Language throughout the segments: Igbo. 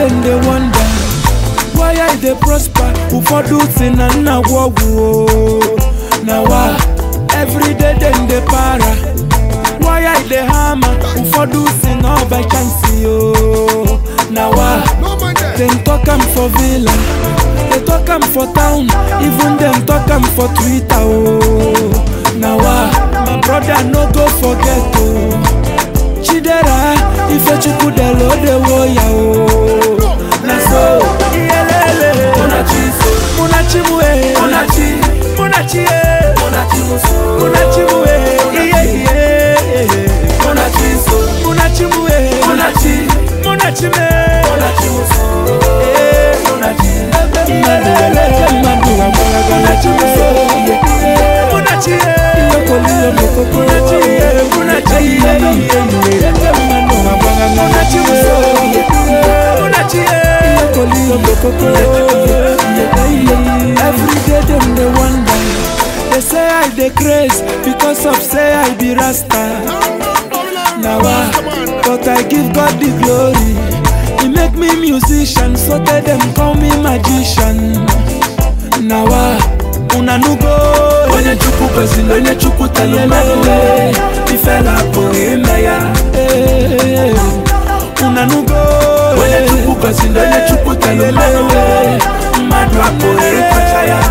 dem dey wonder why I dey prosper ụfọdụ si na nna gwọ ọgwụ o na wa everyday dem dey para why I dey hammer ụfọdụ si na ọ by chance o na wa dem talk am for villa dey talk am for town even dem talk am for twitter o na wa my brother no go forget o chidera ifechukwu dela odewo ya o na so iyelele Munachi so, munachi mu e Munachi, munachi e Munachi muso, munachi mu e iye iye Munachi so, munachi mu e Munachi, munachi me Munachi muso, Eh, Munachi, mmadụ welete mmadụ agbalaga munachi mu e munachi e iyokoliyo mokoko munachi e munachi e iye iye mmadụ agbalaga munachi mu e munachi e iyokoliyo mokoko every day dem dey wonder they say i dey craze because of say i be rasta na wa but i give god the glory e make me musician so tey dem call me magician na wa una no go onye chukwu gọziri onye chukwu telu mmanụ e, ifela apụghị ime ya. Eh, una no go Onye chukwu gọziri onye chukwu telu mmanụ e, mmadụ apụghị ịkọcha ya.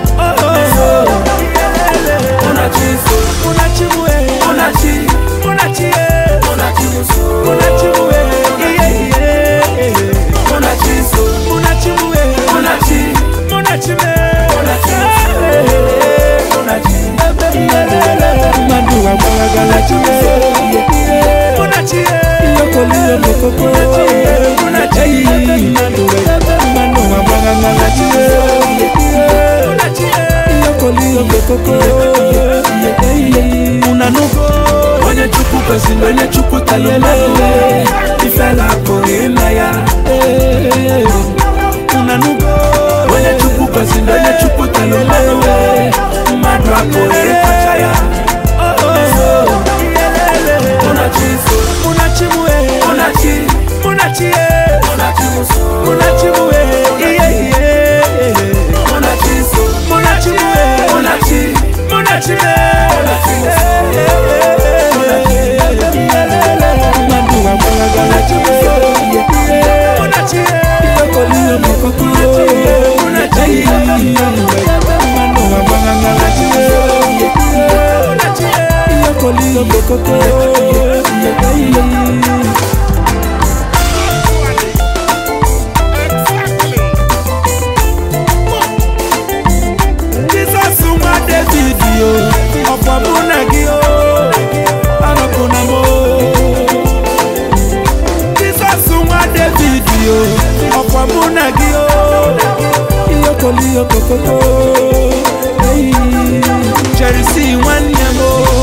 Munachi so, Munachi mu e Munachi, Munachi e Munachi muso, Munachi mu e iye iye Munachi so, Munachi mu e Munachi, Munachi me Munachi Munachi, mmadụ agbalagala chie Munachi iyokoliyo mokoko Munachi mmadụ mmadụ agbalagala chie Munachi iyokoliyo mokoko una nugo onye chukwu gọziri onye chukwu telu mmanụ e, ifela apụghị ime ya. una nugo onye chukwu gọziri onye chukwu telu mmanụ e, mmadụ apụghị ịkọcha ya. Munachi so, Munachi mu e Munachi, Munachi e Munachi muso, Munachi mu e iye iye Munachi so, Munachi mu e Munachi, Munachi me Madu agbalagala chie Munachi e iyokoliyo mokoko Munachi Madu agbalagala chie Munachi e iyokoliyo mokoko Jizọs nwa David o ọkwa mụ na gị o anọpụna m o Jizọs nwa David o ọkwa mụ na gị o iyokoliyo kokoko Eyi, Cherisi nwanne m o